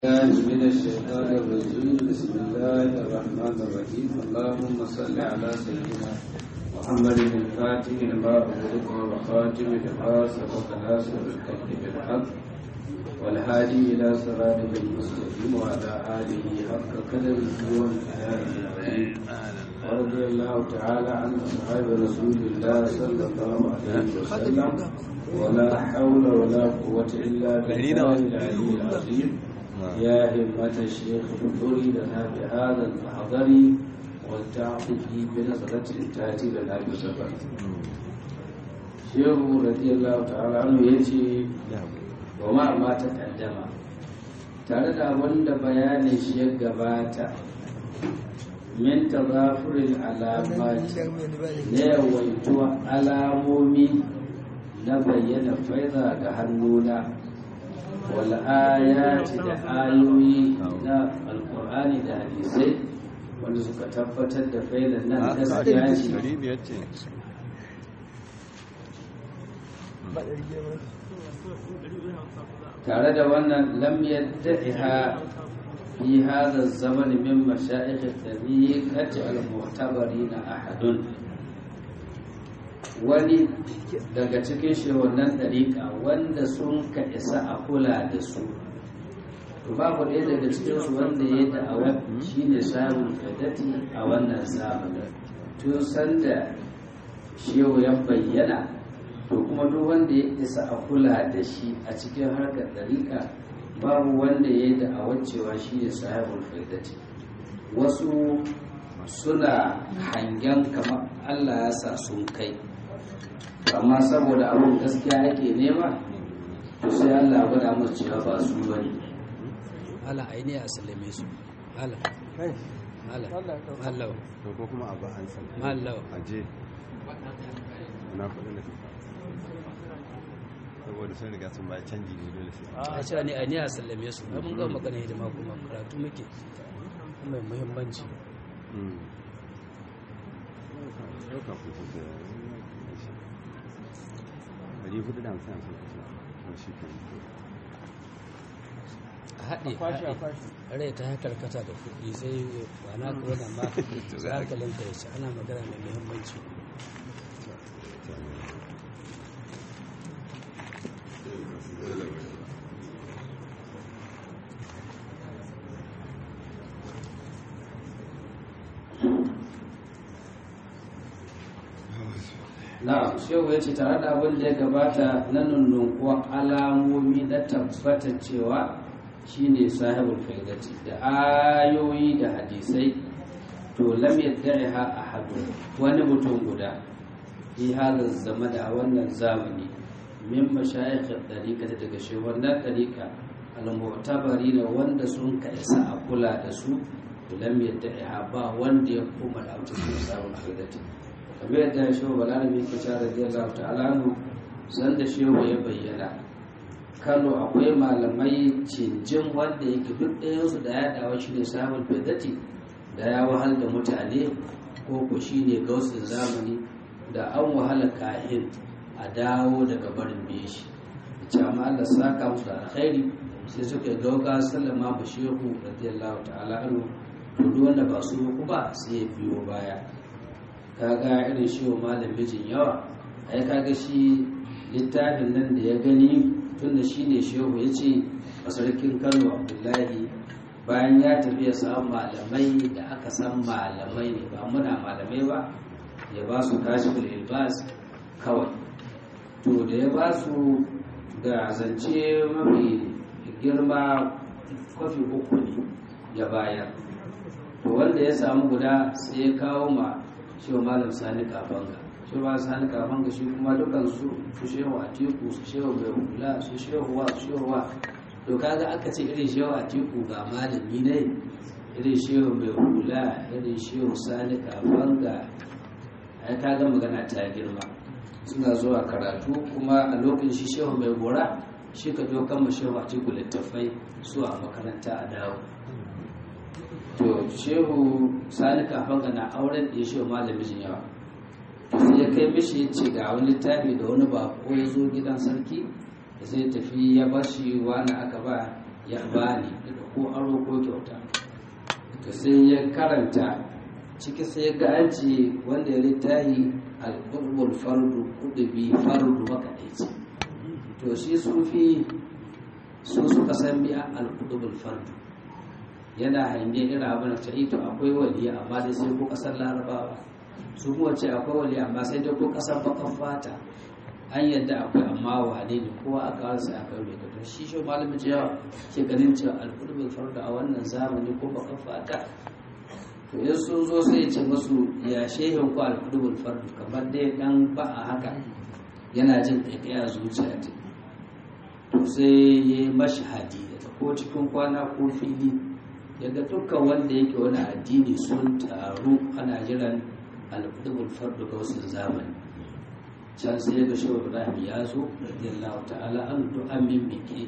الله من الشيطان الرجيم بسم الله الرحمن الرحيم اللهم صل على سيدنا محمد الفاتح لما أغلق والخاتم لما سبق ناصر الحق بالحق والهادي إلى صراطك المستقيم وعلى آله حق قدره وامتنانه العظيم ورضي الله تعالى عن أصحاب رسول الله صلى الله عليه وسلم ولا حول ولا قوة إلا بالله العلي العظيم يا همة الشيخ انظري لنا بهذا المحضر ولتعطفي بنظرة تأتي لنا بسفر شيخ رضي الله تعالى عنه يجي وما ما تقدم tare da abin da bayanin shi ya gabata min tazafurin alamati na yawaituwa alamomi na bayyana faiza ga hannuna wal'ayati da ayoyi na alkur'ani da hadisai wanda suka tabbatar da failan nan gaskiya ce tare da wannan lam yadda'iha fi hadha zaman min mashayikh at-tariqati al-mu'tabarina ahadun wani daga cikin shewannan ɗariƙa wanda sun ka isa a kula da su to babu ɗaya daga cikinsu wanda ya da'awa shi ne samun fadati a wannan zamanin tun sanda shehu ya bayyana to kuma duk wanda ya isa a kula da shi a cikin harkar ɗariƙa babu wanda ya da'awa cewa shi ne sahibul fadati wasu suna hangen kamar allah ya sa sun kai amma saboda abin gaskiya ake nema to sai Allah gwada musu cewa ba su bane ala aini a sallame su ala ala Allah to ko kuma abu an san Allah aje na kudin da saboda sun riga sun bayar canji ne dole sai a ce ne aini a sallame su mun ga magana hidima kuma karatu muke mai muhimmanci ɗauka kuku da ɗari hudu da hamsin hamsin kusa ko shi ke a haɗe haɗe rai ta karkata da kuɗi sai ba na kuwa da ma za ka lanta ya ce ana magana mai muhimmanci na shehu ya ce tare da abin da ya gabata na nunnunkuwa alamomi na tabbatar cewa shine sahibul faidati da ayoyi da hadisai to lam yadda'iha ahadu wani mutum guda fi hada zama da wannan zamani min mashayikh dariqa daga shehunan dariqa al-mu'tabari da wanda sun ka isa a kula da su to lam yadda'iha ba wanda ya koma da cikin sahibul faidati kamar yadda shehu balarabi ke cewa radiyallahu ta'ala anhu san da shehu ya bayyana kano akwai malamai cinjin wanda yake duk ɗayansu da ya dawo shi ne samun fedati da ya wahal da mutane ko ko shi ne gausin zamani da an wahala kahin a dawo daga barin biye shi da ce amma Allah saka musu da alkhairi sai suka gauga sallama ba shehu radiyallahu ta'ala anhu to duk wanda ba su ku ba sai ya biyo baya kaga irin shehu malam mijin yawa ai kaga shi littafin nan da ya gani tun da shi ne shehu ya ce a sarkin kano abdullahi bayan ya tafi ya samu malamai da aka san malamai ne ba muna malamai ba ya ba su kashi ilbas kawai to da ya ba su da zance mafi girma kwafi uku ne ya bayar to wanda ya samu guda sai ya kawo ma shi malam sani kafanga shi ba sani kafanga shi kuma dukan su su shehu a teku su shehu mai hula su shehu wa su shehu wa to kaga aka ce irin shehu a teku ga malami ne irin shehu mai hula irin shehu sani kafanga ai kaga magana ta girma suna zuwa karatu kuma a lokacin shi shehu mai gora shi ka zo kan shehu a teku littafai su a makaranta a dawo to shehu sani kafanga na auren da ya shehu malamin yawa sai ya kai mishi ya ce ga wani littafi da wani bako ya zo gidan sarki da sai tafi ya bar shi wani aka ba ya bani da ko aro ko kyauta to sai ya karanta ciki sai ya ga an ce wanda ya littahi al-qutbul fardu qutbi fardu makadaici to shi sufi su suka san biya al-qutbul fardu yana hange irin abin da ta ito akwai waliya amma dai sai ko kasar larabawa su kuma ce akwai waliya amma sai dai ko kasar bakan fata an yadda akwai amma wane ne kowa aka rasa aka yi mai shi shi malamin cewa ke ganin cewa alƙudubin farda a wannan zamani ko bakan fata to in sun zo sai ce masu ya shehin ku alƙudubin farda kamar dai dan ba a haka yana jin ɗaiɗaya zuciya ta to sai ya yi mashahadi da ko cikin kwana ko fili yadda dukkan wanda yake wani addini sun taru ana jiran alƙudubin farda ga wasu zamani can sai ga shehu ibrahim ya zo radiyallahu ta'ala an du'an min biki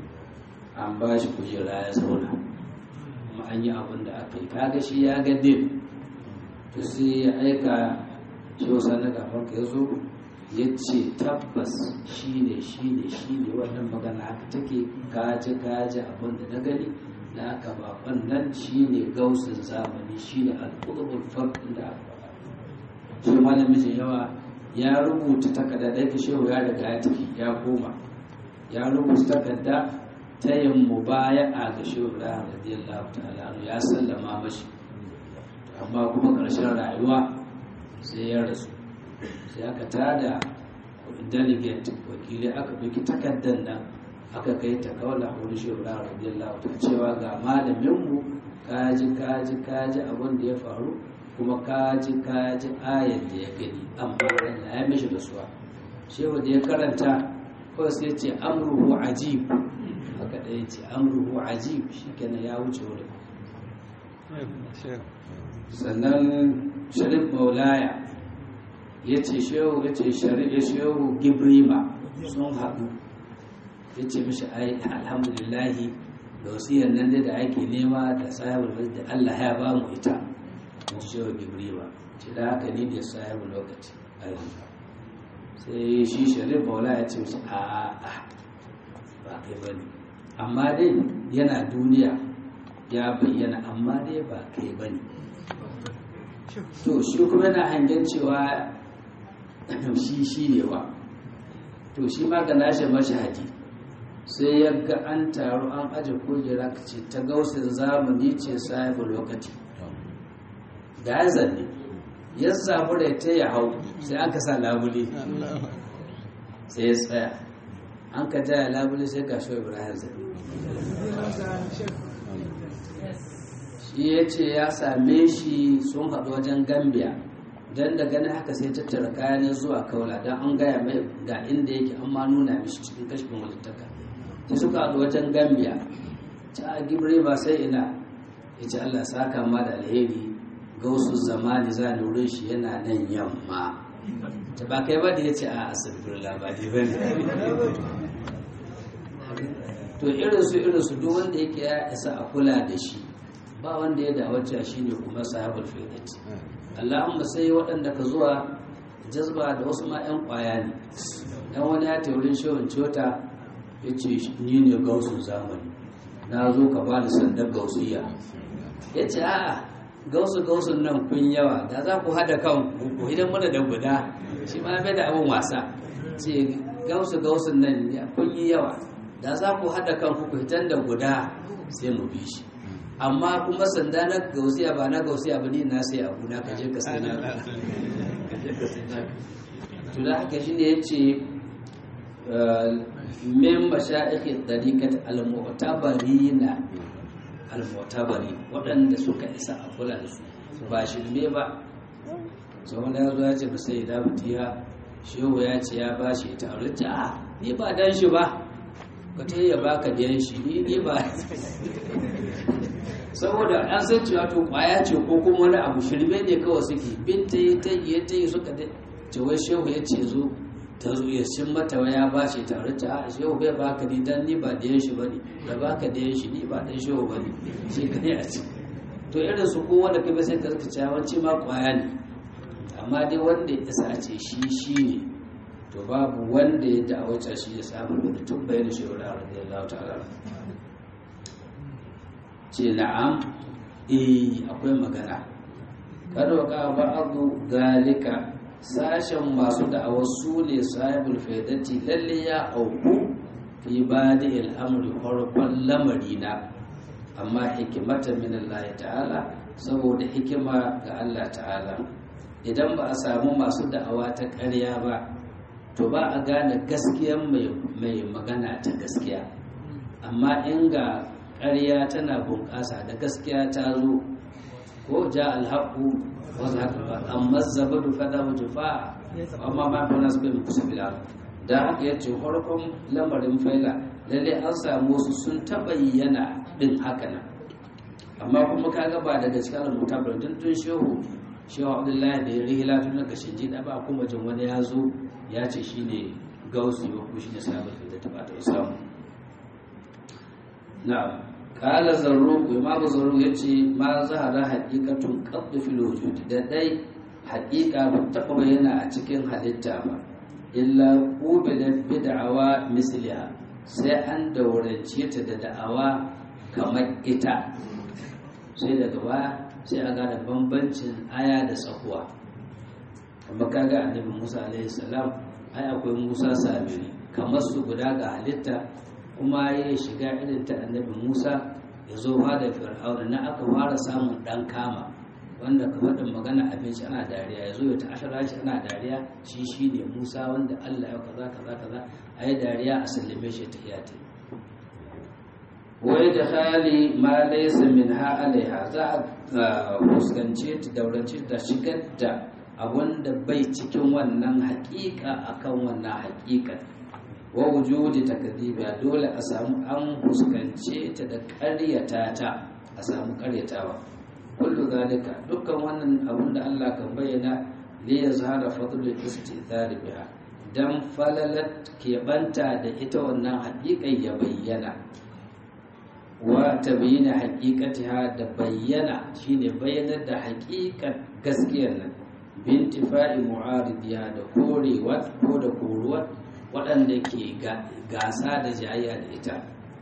an ba shi kujera ya zauna kuma an yi abin da aka yi kaga shi ya ga din to sai ya aika shehu sani kafin ka zo ya ce tabbas shi ne shi ne shi ne wannan magana haka take kaji kaji abin da na gani na aka bakon nan shi ne gausin zamani shi ne alƙudubul farɗin da aka faɗa shi malamin yawa ya rubuta takarda da yake shehu ya riga ya tafi ya koma ya rubuta takarda ta yin mubaya'a ga shehu Ibrahim radiyallahu ta'ala ya sallama mashi amma kuma ƙarshen rayuwa sai ya rasu sai aka tada delegate wakilai aka ɗauki takardar nan aka kai ta kaula wani shehu Ibrahim radiyallahu ta cewa ga malaminmu kaji kaji kaji abin da ya faru kuma kaji kaji ayar da ya gani amma Allah ya mishi da suwa shehu da ya karanta kawai sai ce amruhu ajib haka da ya ce amruhu ajib shi kenan ya wuce wurin sannan sharif maulaya ya ce shehu ya ce sharif ya shehu gibrima sun haɗu ya ce mishi ai alhamdulillahi da wasiyar nan da ake nema da sahibar da Allah ya ba mu ita in ji shehu gibrima ce da haka ni da sahibu lokaci a yanzu sai shi sharif maula ya ce mishi a a ba kai ba ne amma dai yana duniya ya bayyana amma dai ba kai ba ne to shi kuma yana hangen cewa shi shi ne wa to shi ma ga nashi mashahadi sai ya ga an taru an aje kujera ka ce ta gausin zamani ce sahibu lokaci da ya zanne ya samu da ta ya hau sai aka sa labule sai ya tsaya an ka jaya labule sai ga shi ibrahim zanne shi ya ce ya same shi sun haɗu wajen gambia don da ganin haka sai tattara kayan zuwa kaula don an gaya mai ga inda yake an ma nuna mishi cikin kashfin walittaka sai suka haɗu wajen gambia ta gibre ba sai ina ya ce allah saka ma da alheri ga wasu zamani za ni wurin shi yana nan yamma ta ba kai ba da ya ce a asibir labari ba ne to irinsu irinsu duk wanda yake ya isa a kula da shi ba wanda ya dawace shi ne kuma sahabar firdati allahumma sai waɗanda ka zuwa jazba da wasu ma 'yan ƙwaya ne dan wani ya ta wurin shawin cota ya ce ni ne gausun zamani na zo ka ba da sandar gausiya ya ce a'a gausu gausun nan kun yawa da za ku haɗa kan ku idan mana da guda shi ma bai da abin wasa ce gausu gausun nan kun yi yawa da za ku haɗa kan ku hitan da guda sai mu bi shi amma kuma sanda na gausiya ba na gausiya ba ne na sai abu na kaje ka sai na to da haka shine yace min mashaikh tariqat al-mu'tabarina al-mu'tabari waɗanda suka isa a kula da su ba shirme ba sau da ya zo ya ce ba sai da mutiya shehu ya ce ya ba shi ta aure a ni ba dan shi ba ka ta ya baka biyan shi ni ni ba saboda an san cewa to kwaya ce ko kuma wani abu shirme ne kawai suke bin ta yi ta yi ta yi suka dai ce wai shehu ya ce zo ta zo ya cin mata ya ba shi tare ta a shehu bai baka ni dan ni ba da shi bane da baka da shi ni ba dan shehu bane shi kai a ce to irin su kowa da kai sai ka zaka cewa wanci ma kwaya ne amma dai wanda ya isa a ce shi shi ne to babu wanda ya da'awace shi ya samu da tun bayan shehu da radiyallahu ta'ala ce na'am eh akwai magana kada ka ba'adu zalika sashen masu da'awar su ne sahibul faidati lalle ya auku fi badi al'amri farkon lamari na amma hikimata min Allah ta'ala saboda hikima ga Allah ta'ala idan ba a samu masu da'awa ta ƙarya ba to ba a gane gaskiyan mai magana ta gaskiya amma in ga ƙarya tana bunƙasa da gaskiya ta zo ko ja alhaƙu wasu haka ba amma zabadu fada wa jufa amma ma kuna su bai kusa bila da haka ya ce farkon lamarin faila lalle an samu wasu sun taɓa yana ɗin haka nan amma kuma ka gaba daga cikin rubuta ba tun tun shehu shehu abdullahi da ya rihila tun daga shinji da ba kuma jin wani ya zo ya ce shine gausu ba ko shine sabon da ta bata samu na'am kala zarruku imamu zarruku ya ce ma zahara haƙiƙatun ƙabdu fil wujudi da dai haƙiƙa ba taɓa bayyana a cikin halitta ba illa ƙubilat bid'awa misliha sai an daurance ta da da'awa kamar ita sai daga baya sai a gane bambancin aya da tsakuwa amma kaga annabi musa alaihi salam ai akwai musa samiri kamar su guda ga halitta kuma ya shiga irin ta annabi musa ya zo da fir'auna na aka fara samun dan kama wanda ka faɗin magana abinci ana dariya ya zo ya ta ashara shi ana dariya shi shi ne musa wanda allah ya kaza kaza kaza a yi dariya a sallame shi ta iyata wai da hali ma laisa min ha alaiha za a fuskance ta daurance da shigar da abun da bai cikin wannan haƙiƙa akan wannan haƙiƙa wa wujudi takdibiya dole a samu an fuskance ta da ƙaryata ta a samu ƙaryatawa kullu zalika dukkan wannan abun da Allah kan bayyana li yazhara fadlul istithar biha dan falalat keɓanta da ita wannan haƙiƙan ya bayyana wa tabayyana haqiqatiha da bayyana shine bayyanar da haqiqat gaskiyar nan bintifa'i mu'aridiya da korewa ko da koruwa waɗanda ke gasa da jayayya da ita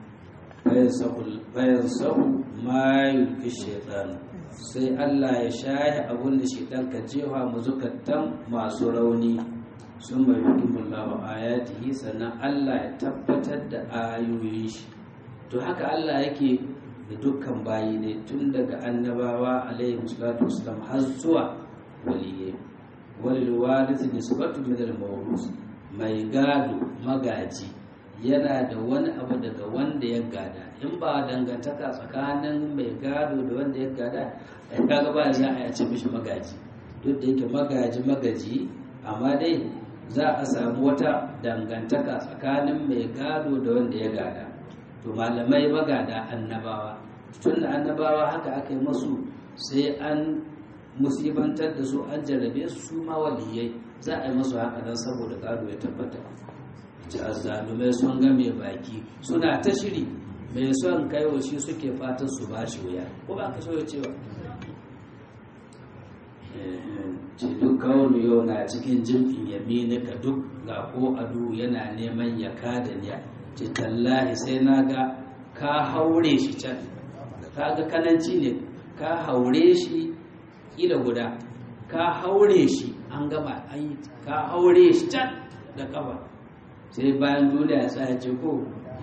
bayan sahu ma yulki shaitan sai Allah ya shahi abun da shaitan ka jefa mu zukatan masu rauni sun mai hukimullahu ayatihi sannan Allah ya tabbatar da ayoyin shi to haka Allah yake da dukkan bayi ne tun daga annabawa alaihi salatu wasalam har zuwa waliyai walil warith nisbatu min al mawrus mai gado magaji yana da wani abu daga wanda ya gada in ba dangantaka tsakanin mai gado da wanda ya gada ai kaga ba za a ci mishi magaji duk da yake magaji magaji amma dai za a samu wata dangantaka tsakanin mai gado da wanda ya gada to malamai magada annabawa tun da annabawa haka aka yi masu sai an musibantar da su an jarrabe su su ma waliyai za a yi masu haka nan saboda gado ya tabbata ci azzalumai sun ga mai baki suna ta shiri mai son kai wa shi suke fatan su ba shi wuya ko ba ka so cewa ce duk kawunu yau na cikin jimfin yamini ka duk ga ko adu yana neman ya kada niya ce tallahi sai na ga ka haure shi can ka ga kananci ne ka haure shi kila guda ka haure shi an gama an yi ka haure shi can da kafa sai bayan duniya ya tsaya ce ko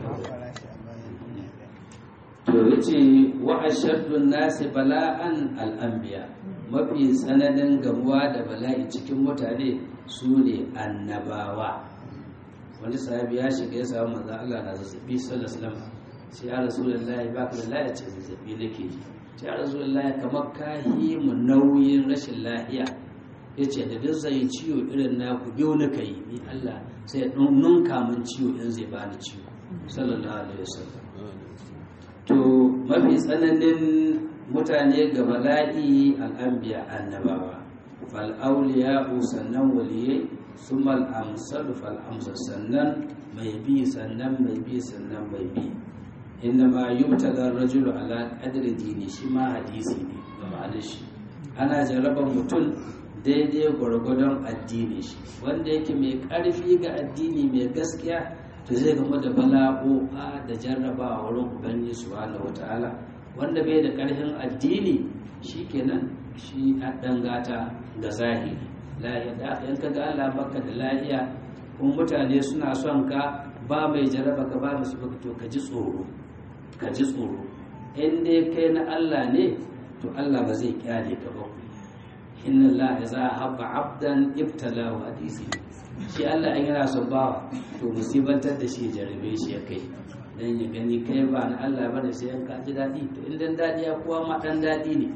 to ya ce wa ashaddun nasi bala'an al'ambiya mafi tsananin gamuwa da bala'i cikin mutane su ne annabawa wani sahabi ya shiga ya samu manzo Allah na zazzabi sallallahu alaihi wasallam sai ya rasulullahi ba ka da lafiya ce zazzabi nake ji sai ya rasulullahi kamar ka yi mu nauyin rashin lafiya ya ce da duk zai ciwo irin na ku biyu na kai ni Allah sai ya nunka min ciwo in zai bani ciwo sallallahu alaihi wasallam to mafi tsananin mutane ga bala'i al'ambiya annabawa fal auliya sannan waliyai sumal amsal fal amsal sannan mai bi sannan mai bi sannan mai bi inda ma yubtada rajulu ala qadri dini shi ma hadisi ne ga ma'anar shi ana jaraban mutum daidai gwargwadon addini shi wanda yake mai ƙarfi ga addini mai gaskiya to zai gama da bala'o'a da jarrabawa wurin ubangiji subhanahu wata'ala wanda bai da ƙarfin addini shi kenan shi a dangata ga zahiri lahiya da aka yanka ga Allah baka da lahiya kuma mutane suna son ka ba mai jaraba ka ba musu baka to ka ji tsoro ka ji tsoro in dai kai na Allah ne to Allah ba zai kyale ka ba inna Allah ya za habba abdan ibtalahu hadisi shi Allah in yana son bawa to musibantar da shi ya jarabe shi ya kai dan ya gani kai ba na Allah bane sai an ka ji dadi to in dan dadi ya kuwa ma dan dadi ne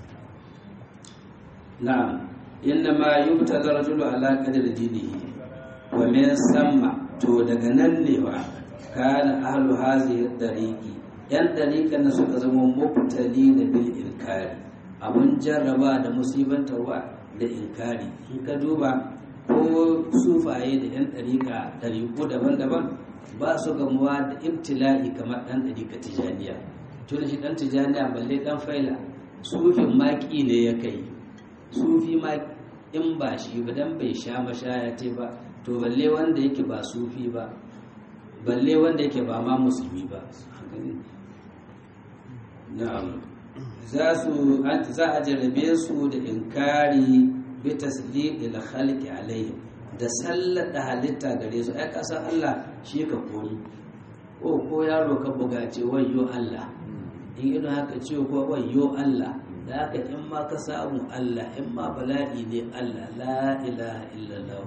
na'am inna ma yubtala rajulu ala qadri dinihi wa min samma to daga nan ne wa kana ahlu hazihi dariqi yan dariqan na suka zama mubtali da bil inkari abun jarraba da musibantarwa da inkari in ka duba ko sufaye da yan dariqa dariqu daban-daban ba su gamuwa da ibtila'i kamar dan dariqa tijaniya to da shi dan tijaniya balle dan faila sufin maki ne ya kai sufi ma in ba shi ba dan bai sha mashaya ce ba to balle wanda yake ba sufi ba balle wanda yake ba ma musulmi ba na'am za su za a jarabe su da inkari bi tasdiqil khalqi alaihim da sallada halitta gare su ai kasan Allah shi ka koyi ko ko yaro ka buga ce wayyo Allah in ido haka ce ko wayyo Allah da haka in ma ka samu Allah in ma bala'i ne Allah la ilaha illallah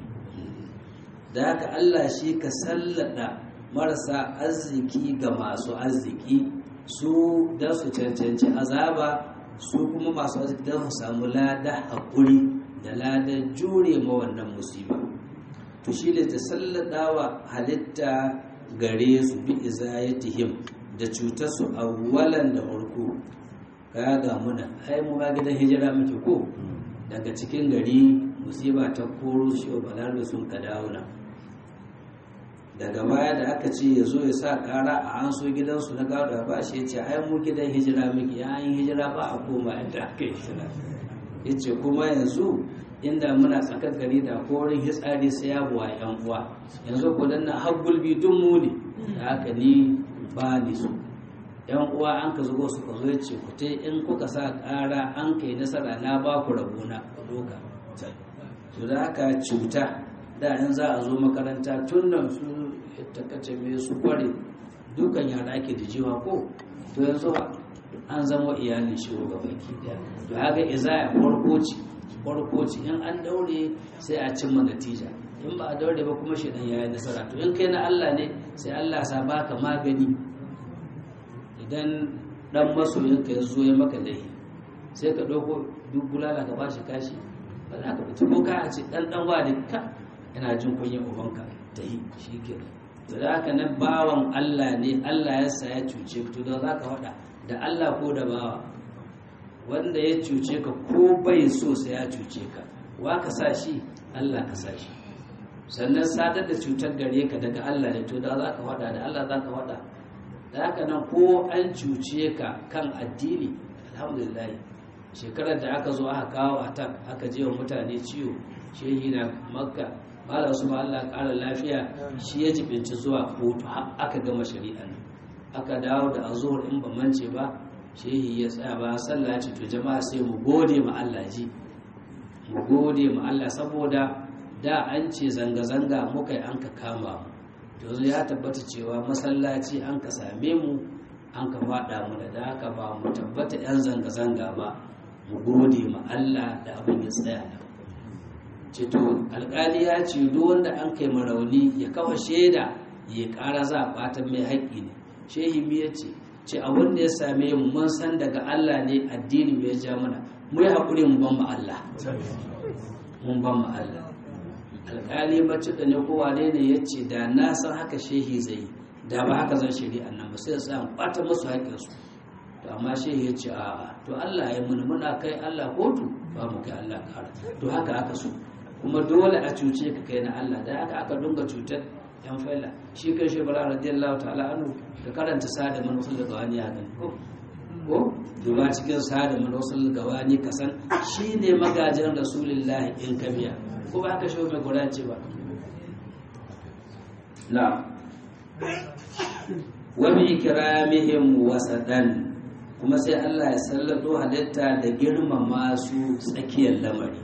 da haka Allah shi ka sallada marasa arziki ga masu arziki su da su cancanci azaba su kuma masu arziki don su samu lada haƙuri da lada jure ma wannan musiba to shi ne ta salladawa halitta gare su bi izayatihim da cutar su awwalan da farko kaya ga muna ai mu ga gidan hijira muke ko daga cikin gari musiba ta koro shi wa balarabe sun ka dawo na daga baya da aka ce ya zo ya sa kara a an so gidansu na gado ba shi ya ce ai mu gidan hijira muke ya yi hijira ba a koma inda aka yi hijira ya ce kuma yanzu inda muna tsakar gari da korin hitsari sai ya buwa yan uwa yanzu ko dan na har gulbi duk mu ne da haka ni ba ni so yan uwa an ka zugo su zo ce ku te in kuka sa ƙara an kai nasara na ba ku rabona ku doka to da haka cuta da in za a zo makaranta tun nan su takace me su kware dukan yara ake da jiwa ko to yanzu an zama iyalin shi ga baki daya to haka izaya farko ce farko ce in an daure sai a cimma natija in ba a daure ba kuma shi dan yayi nasara to in kai na Allah ne sai Allah sa baka magani idan dan masoyinka ya zo ya maka laifi sai ka ɗauko duk bulala ka bashi kashi ba za ka fita ko ka ce dan dan wa ka yana jin kunyin ubanka ta yi shi ke to da haka nan bawan Allah ne Allah ya sa ya cuce ka to da za ka faɗa da Allah ko da bawa wanda ya cuce ka ko bai so sai ya cuce ka wa ka sa shi Allah ka sa shi sannan sadar da cutar gare ka daga Allah ne to da za ka faɗa da Allah za ka faɗa da haka nan ko an cuce ka kan addini alhamdulillah shekarar da aka zo aka kawo a tan aka je wa mutane ciwo shehi na makka malam su ma Allah ƙara lafiya shi ya jibinci zuwa kotu har aka gama shari'a nan aka dawo da azuhur in ba mance ba shehi ya tsaya ba sallah ce to jama'a sai mu gode ma Allah ji mu gode ma Allah saboda da an ce zanga-zanga muka yi an ka kama mu yanzu ya tabbata cewa masallaci an ka same mu an ka faɗa mu da haka ba mu tabbata 'yan zanga-zanga ba mu gode ma Allah da abin ya tsaya da ceto alƙali ya ce duk wanda an kai marauni ya kawo shaida ya ƙara za a ɓata mai haƙƙi ne shehi mi ya ce ce abin da ya same mu mun san daga Allah ne addini mu ya ja mana mu yi haƙuri mu ban ma Allah mun ban ma Allah alƙali bacci da ne kowa ne ne ya ce da na san haka shehi zai yi da ba haka zan shari'a nan ba sai ya sa ɓata musu haƙƙinsu to amma shehi ya ce a to Allah ya muna muna kai Allah kotu ba mu kai Allah kara to haka aka so kuma dole a cuce ka kai na Allah da haka aka dunga cutar yan faila shi kai shi bara radiyallahu ta'ala anhu da karanta sada man usul gawani ya gani ko ko duba cikin sada man usul gawani kasan shine magajin rasulullahi in kabiya ko ba haka shi mai gura ce ba na wa bi ikramihim wasadan kuma sai Allah ya sallado halitta da girmama su tsakiyar lamari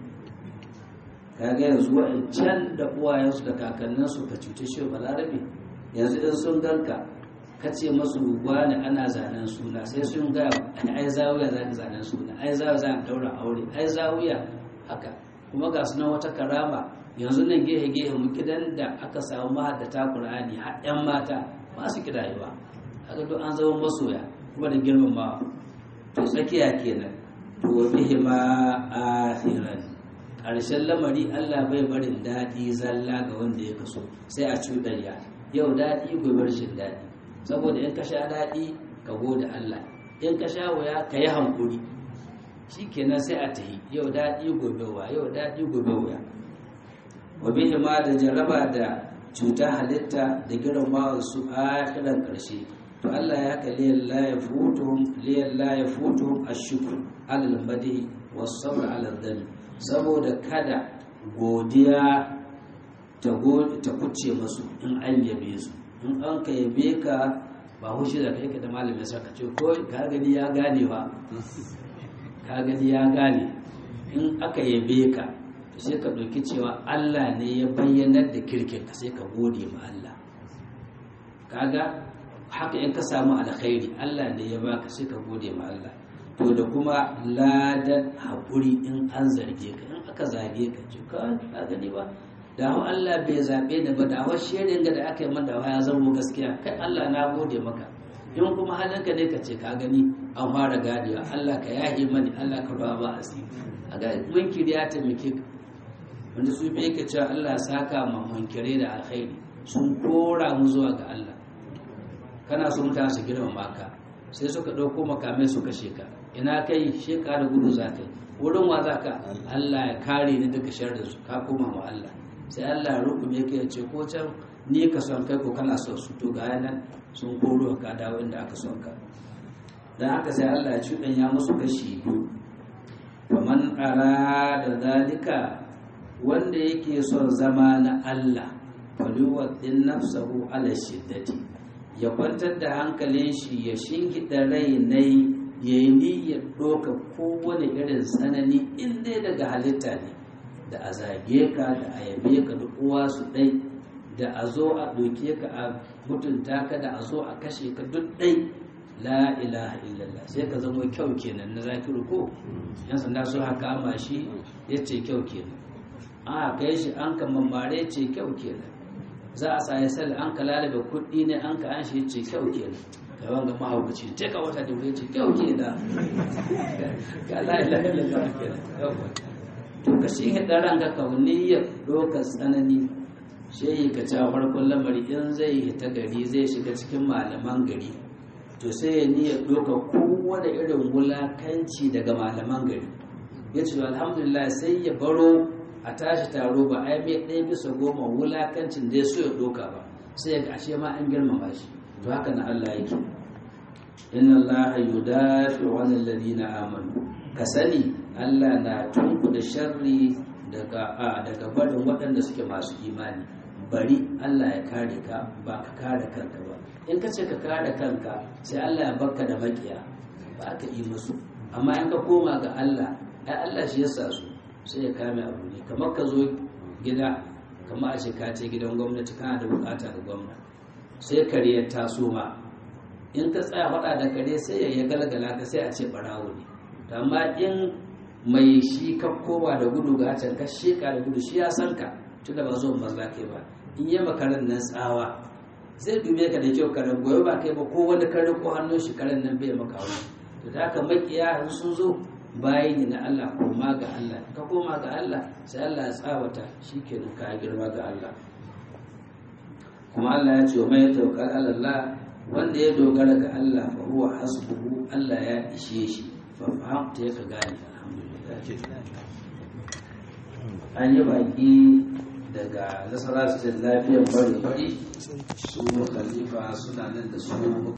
kaga yanzu wa'ancan da uwayensu da kakanninsu ka cuta shi balarabe yanzu in sun ganka ka ce masu wani ana zanen suna sai sun ga ai zawiya za ka zanen suna ai zawiya za ka daura aure ai zawiya haka kuma ga sunan wata karama yanzu nan gehe gehe mu kidan da aka samu mahaddata qur'ani har yan mata ba su kidayewa haka duk an zama masoya kuma da girmamawa to tsakiya kenan to wa bihi ma akhiran ƙarshen lamari Allah bai barin daɗi zalla ga wanda ya kaso sai a cuɗanya yau daɗi gobe rashin daɗi saboda in ka sha daɗi ka gode Allah in ka sha wuya ka yi hankuri shi kenan sai a tahi yau daɗi gobe wa yau daɗi gobe wuya wa bihi ma da jaraba da cuta halitta da girmamawa su a kiran ƙarshe to Allah ya kalli la ya futuhum liyan la ya futuhum ashkur alal madi was sabr alal dami saboda kada godiya ta kuce masu in an yabe su in an ka yabe ka ba hushi da kai ka da malamin sa ka ce ko ka gani ya gane ba ka gani ya gane in aka yabe ka sai ka ɗauki cewa Allah ne ya bayyanar da kirkin ka sai ka gode ma Allah kaga haka in ka samu alkhairi Allah ne ya baka sai ka gode ma Allah to da kuma ladan haƙuri in an zarge ka in aka zage ka ce ka gani ba da hau Allah bai zaɓe ni ba da hau shirin ga da aka yi mada ya zama gaskiya kai Allah na gode maka in kuma halinka ne ka ce ka gani an fara gadewa Allah ka yahi mani Allah ka ruwa ba asiri a ga munkiri ya taimake ka wanda su bai ka cewa Allah saka ma munkire da alkhairi sun kora mu zuwa ga Allah kana so mutane su girmama ka sai suka ɗauko makamai su kashe ka ina kai sheka da gudu za ka yi wurin wa za ka Allah ya kare ni daga sharrin su ka koma ma Allah sai Allah ya rukume ka ya ce ko can ni ka son kai ko kana son su to ga nan sun koro ka dawo inda aka son ka dan haka sai Allah ya cuɗan ya musu kashi biyu faman da zalika wanda yake son zama na Allah falyuwaddin nafsahu ala shiddati ya kwantar da hankalin shi ya shingida rai nai ya yi niyyar ɗoka kowane irin tsanani in dai daga halitta ne da a zage ka da a yabe ka da uwa su ɗai da a zo a ɗauke ka a mutunta ka da a zo a kashe ka duk ɗai la ilaha illallah sai ka zama kyau kenan na zakiru ko yan sanda su haka ama shi ya ce kyau kenan a kai shi an ka mamare ce kyau kenan za a sa ya sal an ka lalabe kuɗi ne an ka an shi ce kyau kenan ga wanga mahaukaci ta ka wata da ce kyau kenan ga la ilaha illallah kenan to ka shi hada ranka kauniyar dokar tsanani shehi ka ca farkon lamari in zai hita gari zai shiga cikin malaman gari to sai ya niyyar doka kowane irin wulakanci daga malaman gari ya ce alhamdulillah sai ya baro a tashi taro ba ai mai ɗaya bisa goma wulakancin da ya so ya doka ba sai ya ga ashe ma an girmama shi to haka na Allah yake inna Allah yudafi wa alladhina amanu ka sani Allah na tunku da sharri daga a daga barin waɗanda suke masu imani bari Allah ya kare ka ba ka kare kanka ba in ka ce ka kare kanka sai Allah ya barka da makiya ba ka yi musu amma in ka koma ga Allah ai Allah shi ya sa su sai ya kame abu ne kamar ka zo gida kamar a ce ka ce gidan gwamnati kana da bukata ga gwamna sai kare ya taso ma in ka tsaya faɗa da kare sai ya galgala ka sai a ce barawo ne amma in mai shi ka kowa da gudu ga can ka sheka da gudu shi ya san ka tun da ba zo ba za ka ba in yi makaran nan tsawa zai dube ka da kyau karen goyo ba kai ba ko wani karen ko hannun shi karen nan bai maka wani to da haka makiya sun zo bayi ne na Allah koma ga Allah ka koma ga Allah sai Allah ya tsawata shikenan ka girma ga Allah kuma Allah ya ce wa mai tawakkal Allah wanda ya dogara ga Allah fa huwa hasbuhu Allah ya ishe shi fa fahimta ya ka gane an yi baki daga nasarar lafiyar bari bari su khalifa suna nan da su